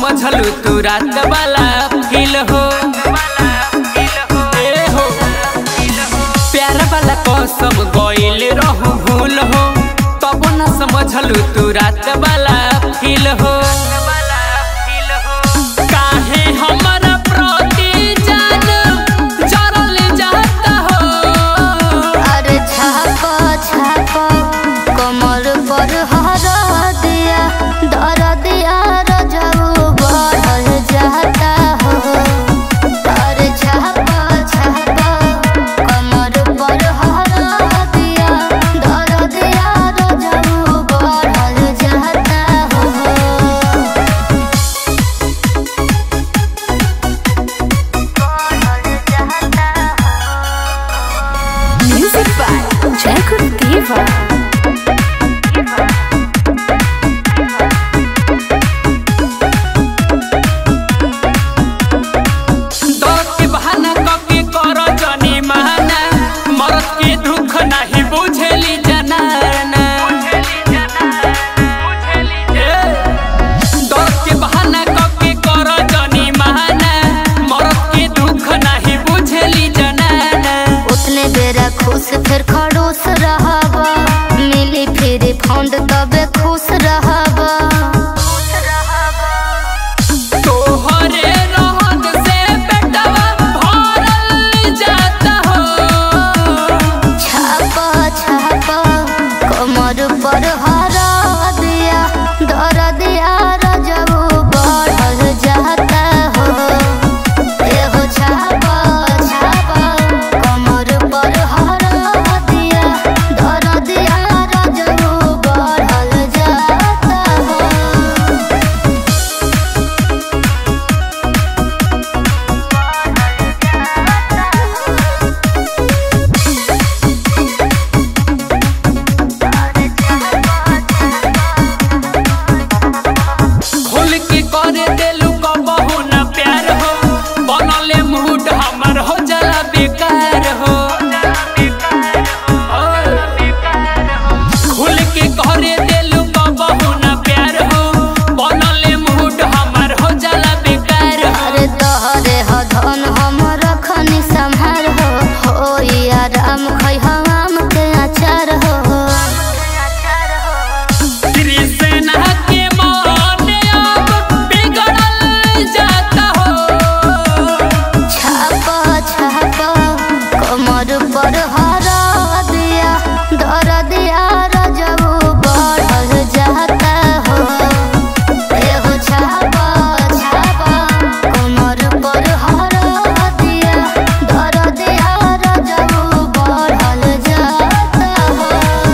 समझलू तू रात वाला फील हो ए हो प्यार वाला कसम गइल रहू भूल हो तब न समझलू तू रात वाला फील हो काहे हमरा प्रति जान जरल जाता हो अरे छापा छापा कमर पर हरा दिया दर दिया रजऊ बढ़ल जाता हो अरे छापा छापा कमर पर हरा दिया दर दिया रजऊ बढ़ल जाता हो Music by Jacob Diva. दौड़ के बहाना कके कर जनी माना मरद के दुख नहीं बुझेली जनाना ए, दौड़ के बहाना कके कर जनी माना मरद के दुख नहीं बुझेली जनाना उतने बेरा खुश फिर खड़ूस रहबा मिली फिर फंड तबे खुश रहबा तोहरे रहन से बेटवा भरल जाता हो छापा छापा कमर पर हरा दिया दर दिया रजऊ बढ़ल जाता हो एहो छापा छापा कमर पर हरा दिया दर दिया रजऊ बढ़ल जाता हो खोल के करे देलू कबहू न प्यार हो बनले मूड हमर हो जाला बेकार हो खोल के करे देलू कबहू न प्यार हो बनले मूड हमर हो जाला बेकार हो अरे तोहरे ह धन हम रखनी संभार हो हो आराम खै हम के अचार हो कृष्णा के मन अब बिगड़ल जाता हो छापा छापा कमर पर हरा दिया दर दिया रजऊ बढ़ल जाता हो एहो छापा छापा कमर पर हरा दिया दर दिया रजऊ बढ़ल जाता हो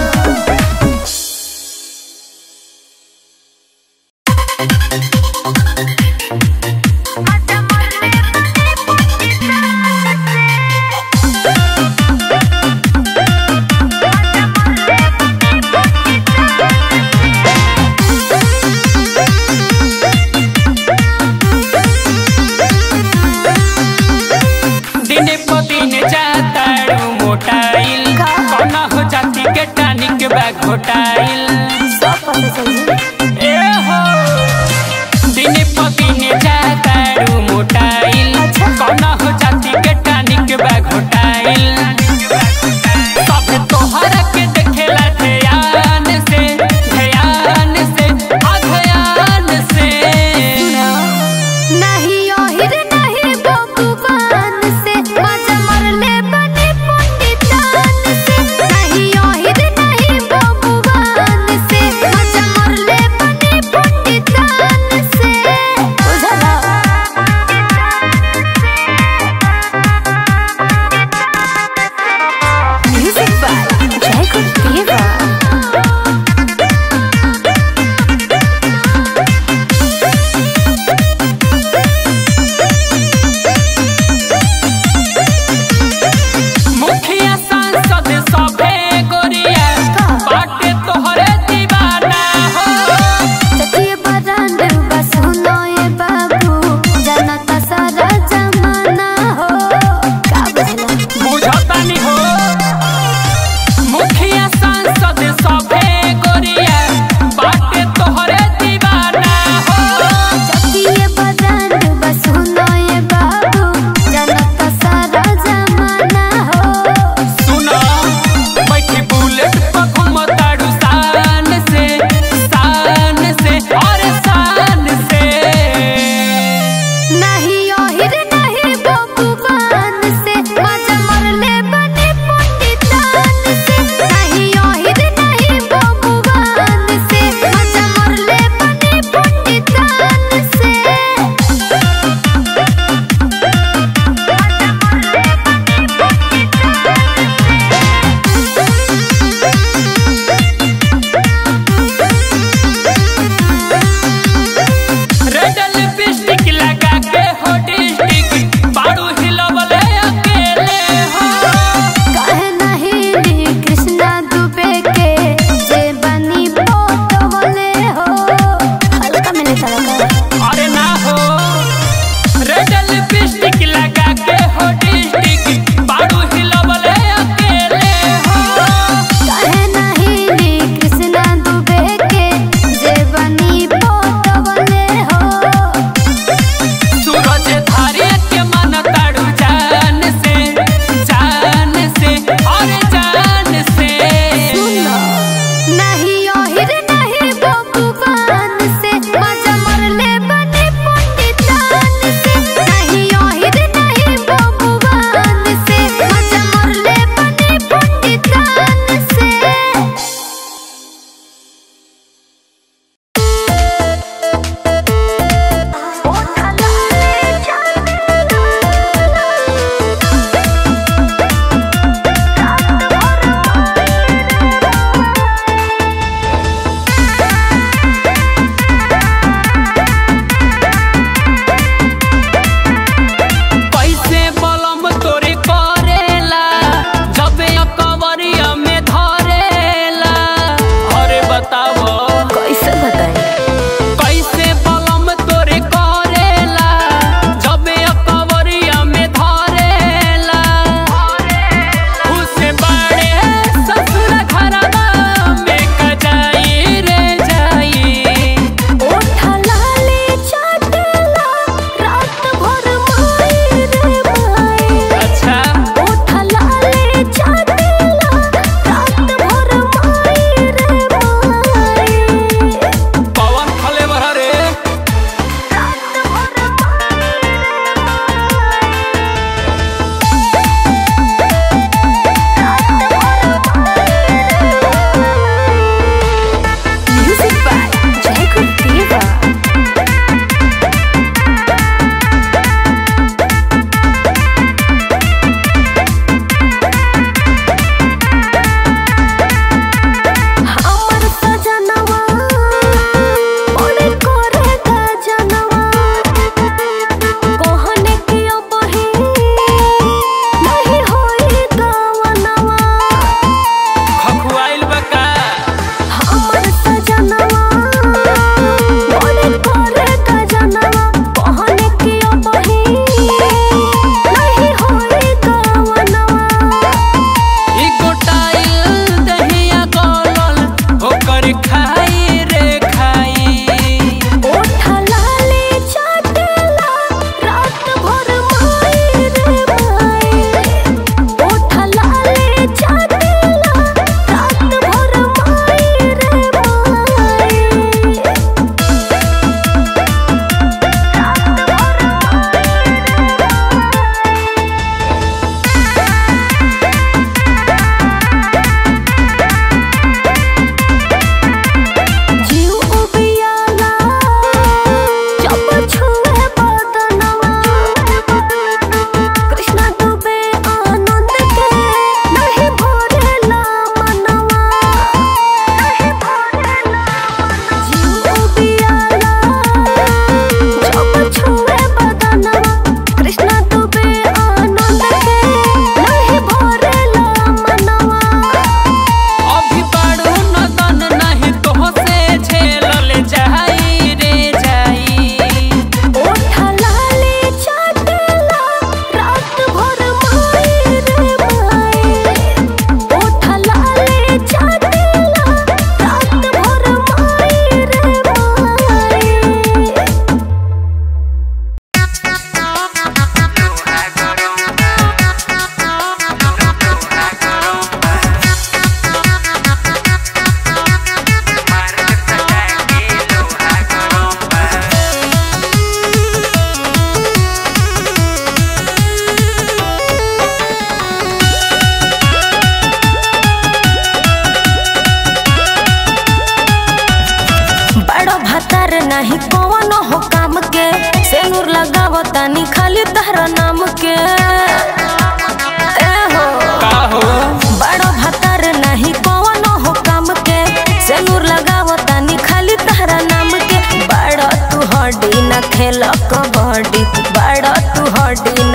दिन प दिन जाताड़ू मोटाइल कौना हो जाती के टानिक बा घोटाइल ए हो दिन प दिन जाताड़ू मोटाइल कौना हो जाती के टानिक बा घोटाइल सब तोहरा के देखेला ध्यान से ध्यान से आ ध्यान से नहीं ओहिर नहीं बबुआन से मजा मरले बने पंडितान से नहीं ओहिर नहीं बबुआन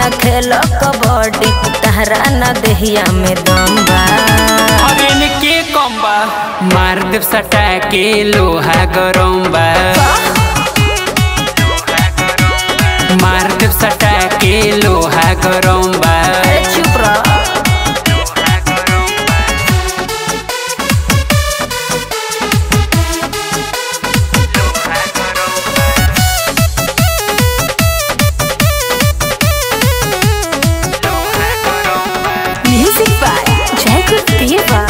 न खेल कबड्डी तहरा न देहिया में दम बा अरे के कम बा मार देव सटा के लोहा गरम बा मार देव सटा के लोहा गरम बा अरे चुप रह Music by Jacob Diva.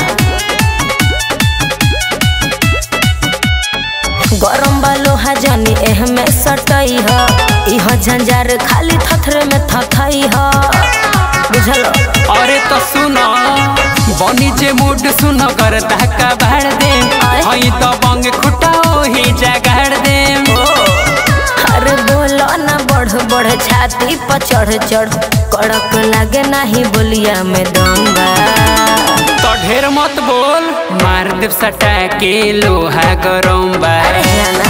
गरम बा लोहा जनी एह में सटई ह इह झंझार खाली थथरे में थथई ह बुझल अरे तो सुनो बनी जे मूड सुनो कर धक्का भाड़ दे हई तो बंग खुटाओ ही जगाड़ दे अरे बोलो ना बढ़ बढ़ छाती पर चढ़ चढ़ कड़क लागे नाही बोलिया में दम बा तो ढेर मत बोल मार देव सटा के लोहा गरम बा अरे जाना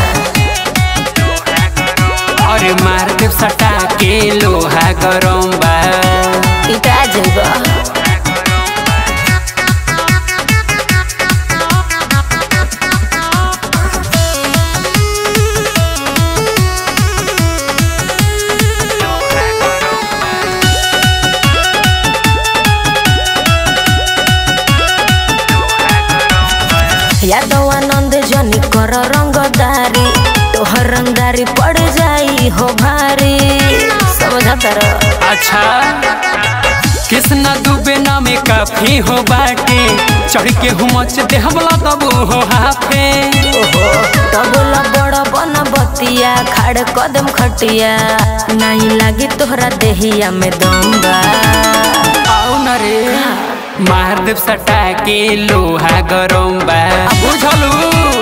अरे मार देव सटा के लोहा गरम बा पिटा जइबा यादव आनंद जनी कर रंगदारी तोहर रंगदारी पड़ जाई हो भारी समझा तर अच्छा कृष्णा दुबे नामे काफी हो बाटे चढ़ के हुमच देहबला तबू हो हाफे ओहो तबला बड़ बन बतिया खाड़ कदम खटिया नहीं लागी तोहरा देहिया में दम बा आओ न रे मार देव सटा के लोहा गरम बा बुझलू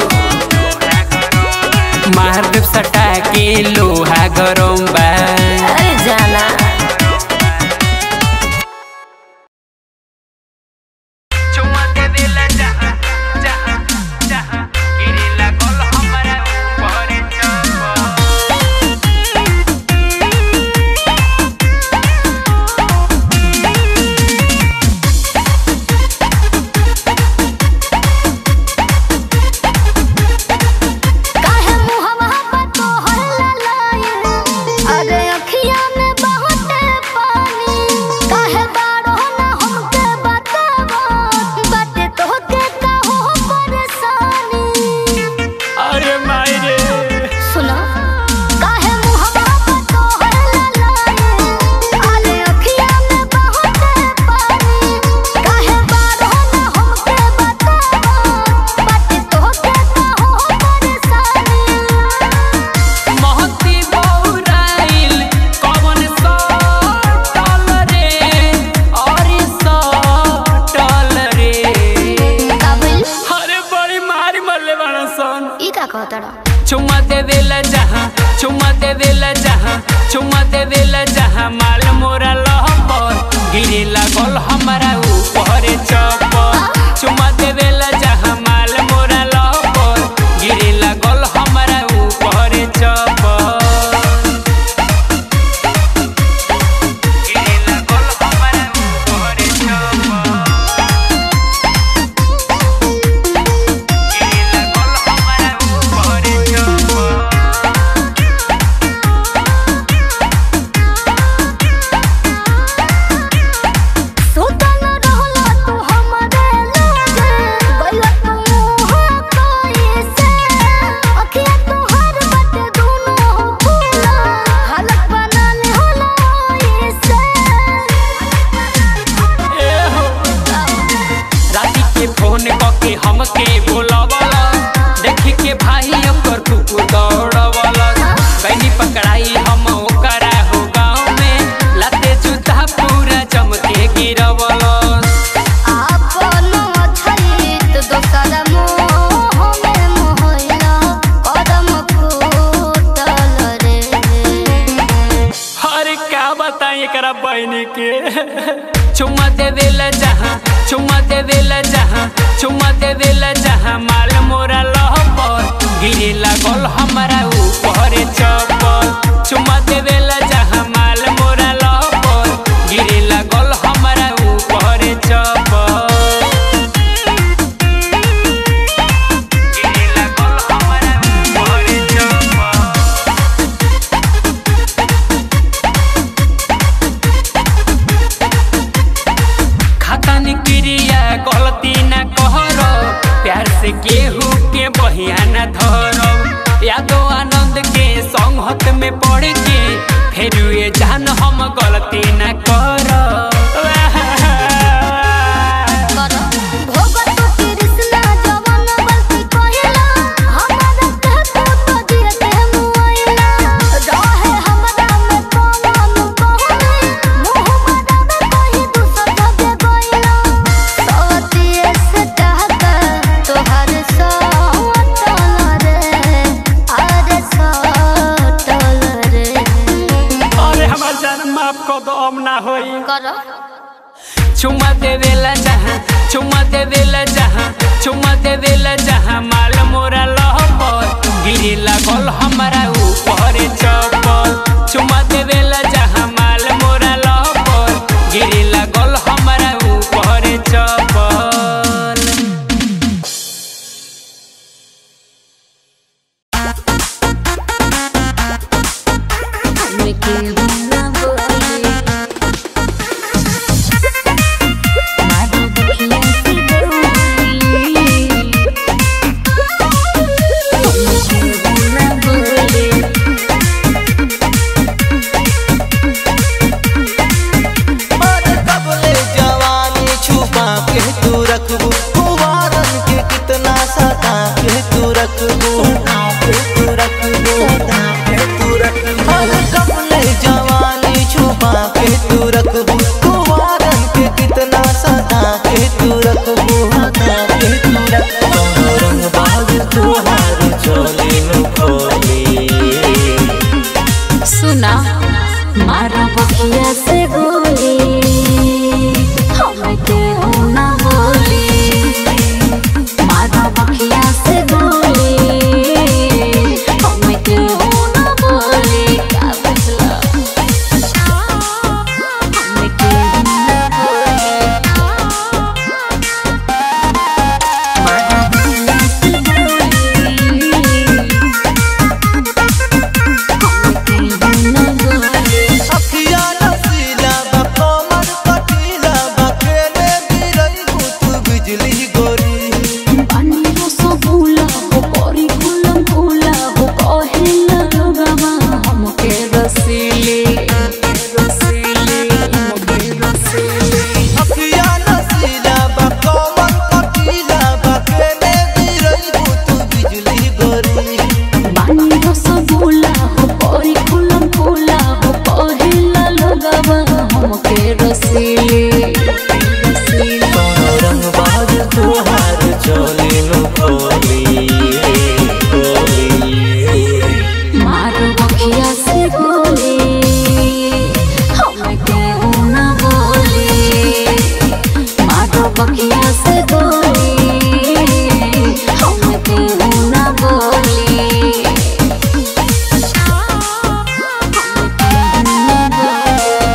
मार देव सटा के लोहा गरम बा अरे जाना चुम्मा दे देला जहाँ जहाँ जहाँ गिरे लागल हमरा ऊपर चप्पल काहे मुहवा पर तोहर ललायन अरे अखिया में बहुते पानी काहे बारो ना हमके बतावा बाटे तोहके काहो परेशानी अरे माई रे सुनो काहे मुहवा पर तोहर ललायन अरे अखिया में बहुते पानी काहे बारो ना हमके बतावा बाटे तोहके काहो परेशानी महती बौराइल कवन सटल रे अरे सटल रे काबिल अरे बड़ी मारी मरले बाड़ा सन ई का कहतड़ा चुम्मा दे देला जहाँ चुम्मा दे देला जहाँ चुम्मा दे देला जहाँ माल मोरा लहपर गिरे लागल हमारा ऊपर चप्पल चुम्मा दे देला जहाँ माल मोरा लहपर गिरे लागल हमारा ऊपर चप्पल गिरे लागल हमारा ऊपर चप्पल गिरे लागल हमारा ऊपर चप्पल सुतन रहला तू हमरे लगे गइला तू मुहा कैसे अखिया तोहर बटे दुनो फूला हालत बना ले होला ऐसे ए हो राती के फोन कके हमके बोलावला देख के भाई ओकर कुकुर दौड़वला बैनी पकड़ाई हम ओकरा हो गाँव में लाते जूता पूरा चमके गिरवला आपन अछैत दोसर मोह में मोहला कदम फूटल रे अरे क्या बताएं एकरा बहनी के चुम्मा दे देला जहाँ चुम्मा दे देला जहाँ चुम्मा दे देला जहाँ माल मोरा लहपर गिरे लागल हमारा ऊपर चप्पल चुम्मा दे देला जहाँ माल मोरा लहपर गलती न कहरो प्यार से केहू के बहिया न धरो यादो आनंद के संगत में पड़ के फिर ये जान हम गलती न करो करो भोग तो कृष्णा जवन गलती कहिला हमरा के तू तो दिए मुआइला रहे हमरा में कौन कहनी मुंह मारा में कही दूसर जगे गइला सतिए से कहता तोहर सटल रे अरे सटल रे अरे हमार जान माफ कर दो अब ना होई करो चुम्मा देवेला जहाँ चुम्मा देवेला जहाँ चुम्मा देवेला जहाँ माल मोरा लहपर गिरे लागल हमारा ऊपर चप्पल चुम्मा देवेला जहाँ माल मोरा लहपर गिरे लागल हमारा ऊपर चप्पल और कबले जवानी छुपा के तू रखबू कुवारन के कितना सता के तू रखबू के तू रखबू के तू रखबू और कबले जवानी छुपा के तू रखबू कुवारन के कितना सता के तू रखबू के तू रखबू रंग बाज तुहार चोली नु खोली सुना मारा बखिया से गोली हमें केहू ना बोली मारा बखिया से गोली हमें केहू ना बोली का बुझला हमें केहू ना बोली मारा बखिया से गोली अखिया नसीला बा कमर कटीला बा केने गिरई भूत बिजली गोरी अखिया नसीला बा कमर कटीला बा केने गिरई भूत बिजली गोरी कोनो रंग बाज तुहार चोली नु खोली खोली मारो बखिया से गोली हमें केहू ना बोली मारो बखिया से गोली हमें केहू ना बोली हमें केहू ना बोली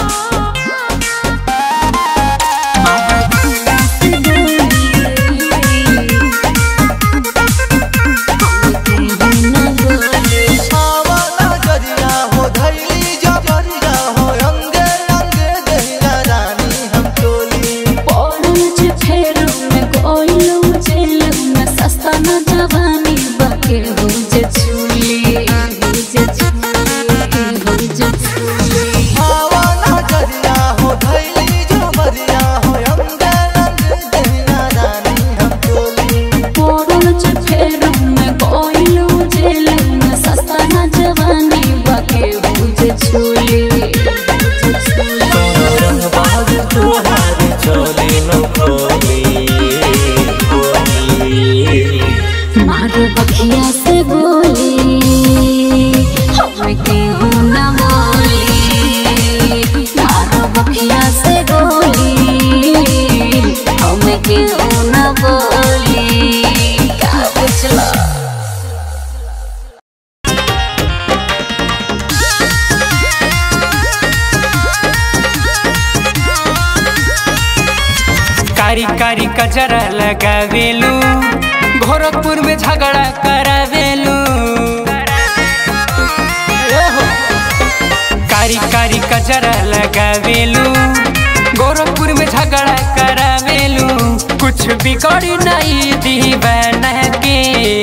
मारो बखिया से गोली हमें केहू ना बोली आवाला गरिया हो धैली जबरिया हो अंगे अंगे दहिया रानी हम टोली पौड़ज फेर में कोइलो जेल में सस्ता न जवानी बके हो जे छुली हो जे छुली हो जे छुली आवाला गरिया हो धैली जबरिया हो अंगे अंगे दहिया रानी हम टोली पौड़ज फेर में कोइलो जेल में सस्ता न जवानी बके हो जे छुली हो जे छुली कोनो रंग बाज तुहार चोली नु खोली खोली मारो बखिया से गोली हमें केहू ना बोली मारो बखिया से गोली हमें केहू ना बोली का बुझला कारी कारी कचरा लगावेलू गोरखपुर में झगड़ा करावेलू ओहो। कारी कारी कचरा लगावेलू गोरखपुर में झगड़ा करावेलू कुछ बिगड़ी नहीं दीवाना के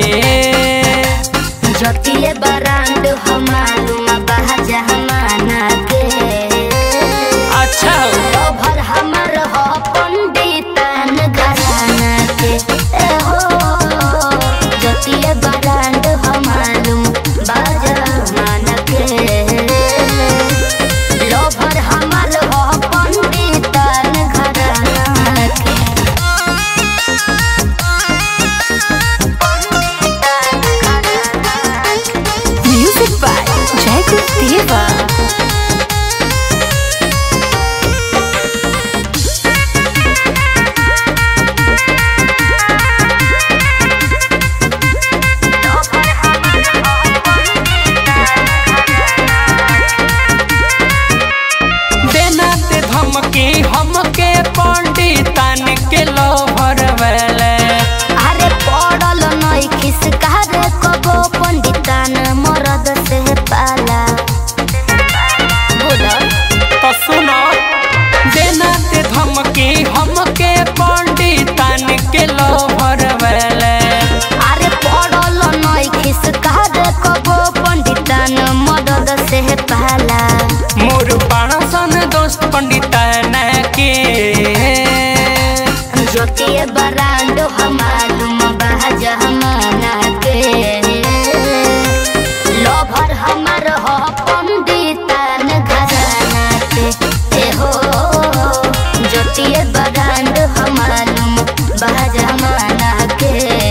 जतिए बरांड हमालूम बहा जमाना के अच्छा हो भर हमर हो पंडितन घराना के ए हो जतिए बरांड हमालूम बहा जमाना के लोभर हमर हो पंडितन घराना के Music by Jacob Deva. देना ते धमकी हमके पंडितन के लोभर वाले अरे पड़ल नई खिसकार कबो पंडितान मरद से पाला बोला तो सुनो देना ते धमकी हमके पंडितन के लोभर वाले अरे पड़ल नई खिसकार कबो पंडितान मरद से पाला मोर पाणसन दोस्त पंडितन के ज्योतिए बरांड हमालूम बहज हमाना के लोभर हमर हो पंडितान घराना के ए हो ज्योतिए बरांड हमालूम बहज हमाना के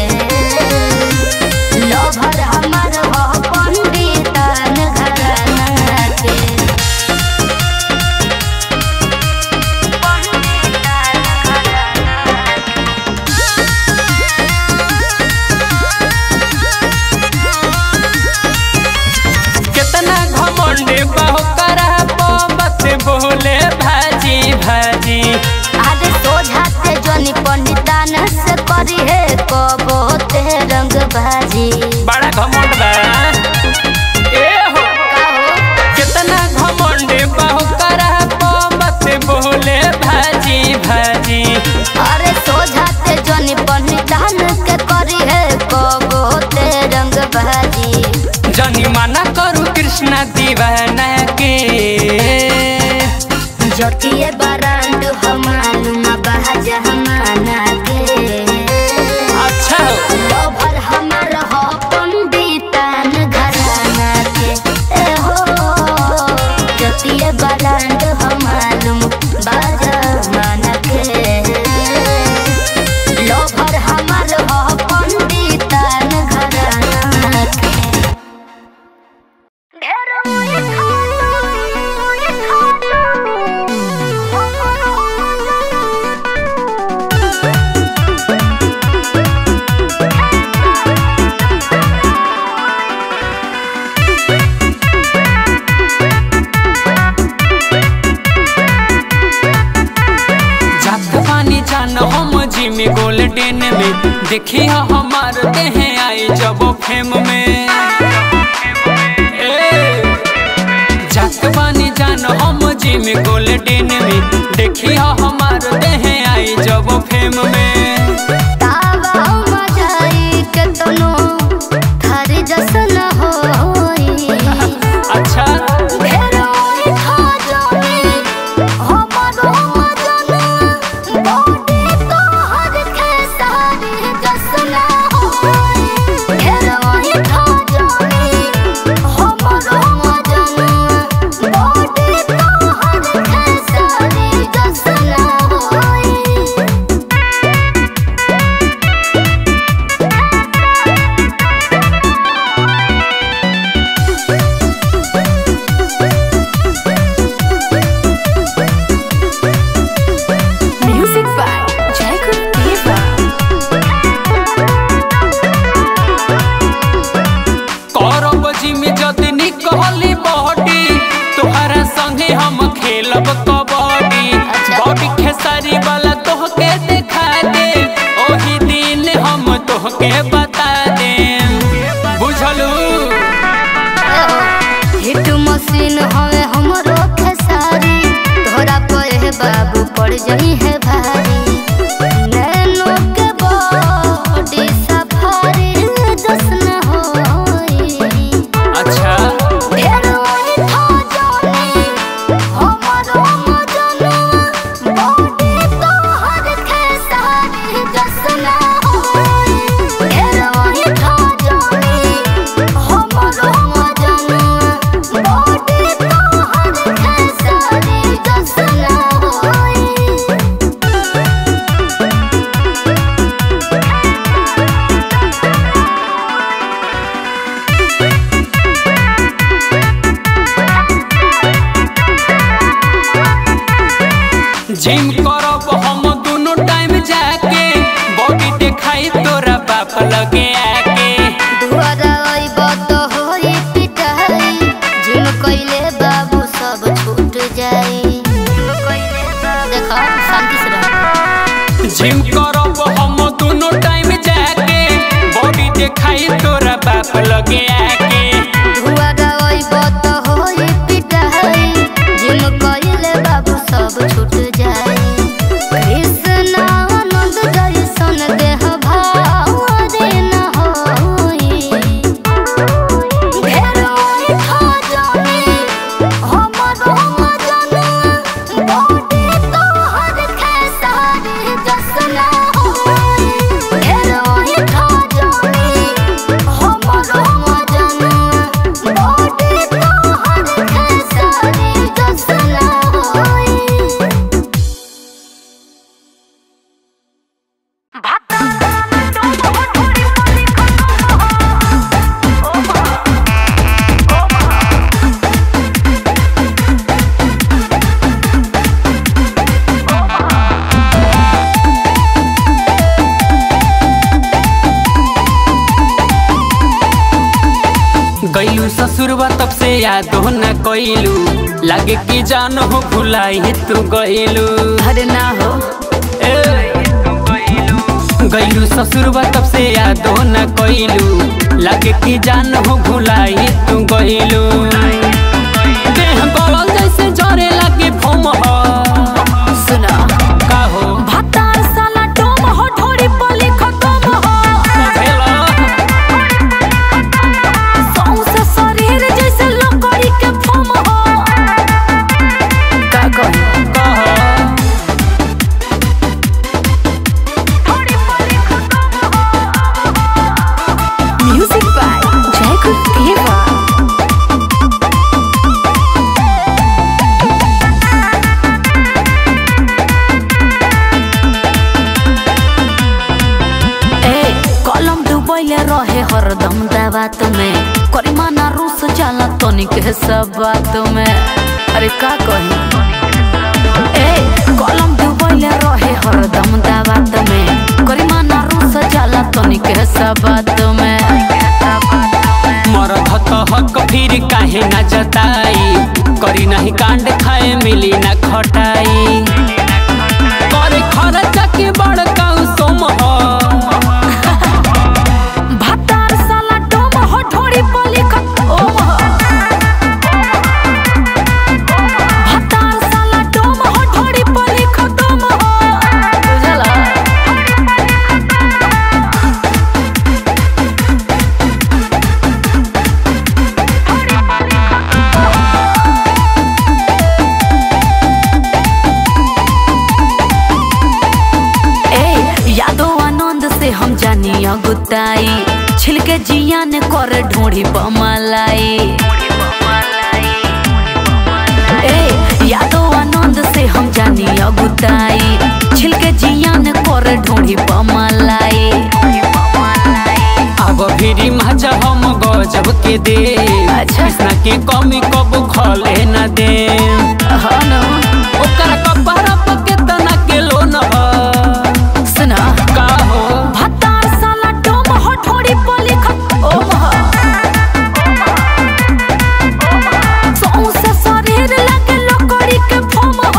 लोभर हमर हो पंडितान घराना के कितना घमंड बहु करा बत बोले भाजी भाजी आगे सोझाते जनी पंडितान से करी है कबो ते रंग भाजी बड़ा घमंड बा ए हो कितना घमंड बहु करा बत बोले भाजी भाजी अरे सोझाते जनी पंडितान के करी है कबो ते रंग भाजी जनी मना करू कृष्णा दीवाना के जटिए बरांड हमालूम बहज हमाना के अच्छा हो। लोभर हमर हो पंडितान घराना के ए हो जतिए बरांड हमालूम बाजमाना के लोभर हमर हो पंडितान घराना के जात पानी जान हम जिम गोल्डन में देखी हो हमार देह आई जब फेम में ए, जात पानी जान हम जिम गोल्डन में देखी हो हमार देह आई जब फेम में तावा मजाई के तनो थारी जसन होई अच्छा भेरोई खा जानी हमरो मजन बॉडी तो हर के सारी जसन होई भेरोई खा जानी हमरो मजन बॉडी तो हर के सारी जसन होई Music by Jacob Deva. करब जिम जदि निकली बॉडी तोहरा संगे हम खेलब कबड्डी अच्छा। बॉडी खेसारी वाला तोहके देखा दे ओही दिन हम तोहके बता दे बुझलू हिट मशीन हवे हमरो खेसारी तोहरा पर हे बाबू पड़ जही है भारी नैनो जिम करब हम दोनों टाइम जाके बॉडी देखाई तोरा बाप लगे आके दुआरा अइब तो होई पिटाई जिम कइले बाबू सब छूट जाई देखो शांति से रहो जिम करब हम दोनों टाइम जाके बॉडी देखाई तोरा बाप लगे आके दुआरा अइब तो होई पिटाई जिम कइले बाबू सब छूट जाई कृष्ण आनंद दर्शन देह भावरे न होई घेर ओइ खजानी हमर मजनू बॉडी तोहर खेसारी जसन होई घेर ओइ खजानी हमर मजनू बॉडी तोहर खेसारी जसन होई गईलू ससुरबा तब से याद हो न कइलू लागे कि जान हो भुलाई तू गईलू अरे ना हो गईलू ससुरबा तब से याद हो न कइलू लागे कि जान हो भुलाई तू गईलू देह गलल जैसे जरे लागे फोम हो सुना का हो भतार साला डोम हो ढोरी पली खतम हो भेला सौंसे शरीर जैसे लकड़ी के फम हो का कही कहो म्यूजिक बाय जयकुल देवा ए कलम डुबैले रहे हरदम दाबात में करिमाना रूस जाला तनिक है सब बात में अरे का कही ए कलम डुबैले रहे हरदम दाबात में करिमाना रूस जाला तनिक है सब बात में मरद त हक फिर काहे न जताई करी नहीं कांड खाए मिली न खटाई करे खर्चा के बड़का सोम हो भतार साला डोम हो ढोरी पली खत ओम हो भतार साला डोम हो ढोरी पली खतम हो बुझला ए यादो आनंद से हम जानी अगुताई छिलके जिया ने कर ढोड़ी बमलाई ए यादो आनंद से हम जानी अगुताई छिलके जिया ने कर ढोड़ी बमलाई अब फिर मजा हम गजब के दे अच्छा। कृष्णा के कमी कब खले न दे हाँ न ओकर कपड़ा पर केतना के लोन हो सुना का हो भतार साला डोम हो ढोड़ी पली खत ओम हो सौंसे शरीर लगे लकड़ी के फम हो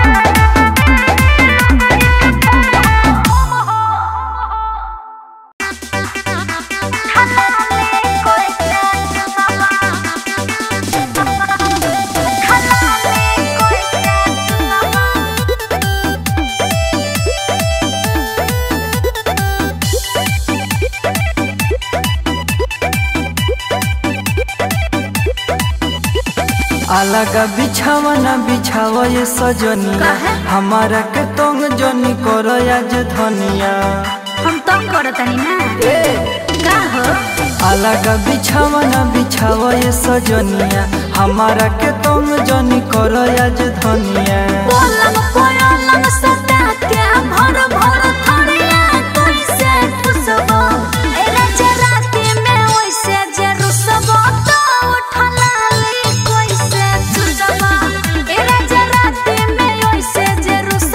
अलग बिछावना बिछाव ये सजनिया हमारा के तंग जनी कर आज धनिया हम तंग करतनी ना का हो अलग बिछावना बिछाव ये सजनिया हमारा के तंग जनी कर आज धनिया पलंग पलंग सटा के भर भर थरिया कैसे ठुसबो ए राजा राती में वैसे जे रुसबो तो उठला ले कैसे ठुसबो ए राजा राती में वैसे जे रुस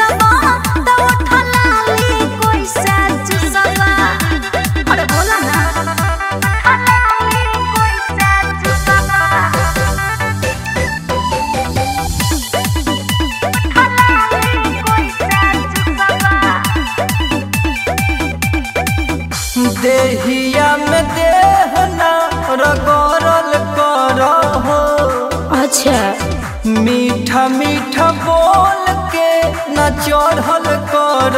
अच्छा मीठा मीठा बोल के न चढ़ल कर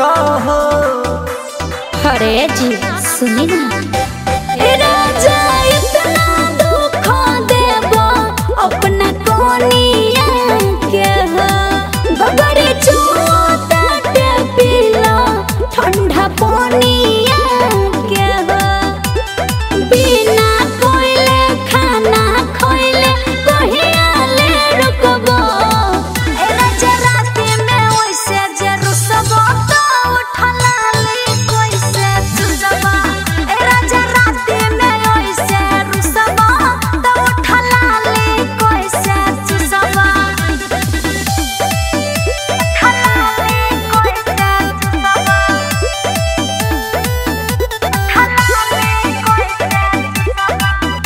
अरे जी सुनी ना राजा इतना दुख देबो अपना कोनिया के हो बगड़े चुआता के पीला ठंडा पानिया के हो बिना कोइले खाना खोइले कहिया ले रुकबो ए राजा राती में ओइसे जे रुसबो तो उठला ले कोइसे चुजबा ए राजा राती में ओइसे रुसबो तो उठला ले कोइसे चुजबा उठला ले कोइसे चुजबा उठला ले कोइसे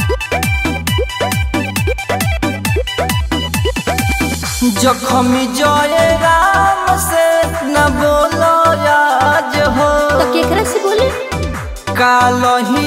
जखम जय राम से न बोलो आज हो तो केकरा से बोले कालही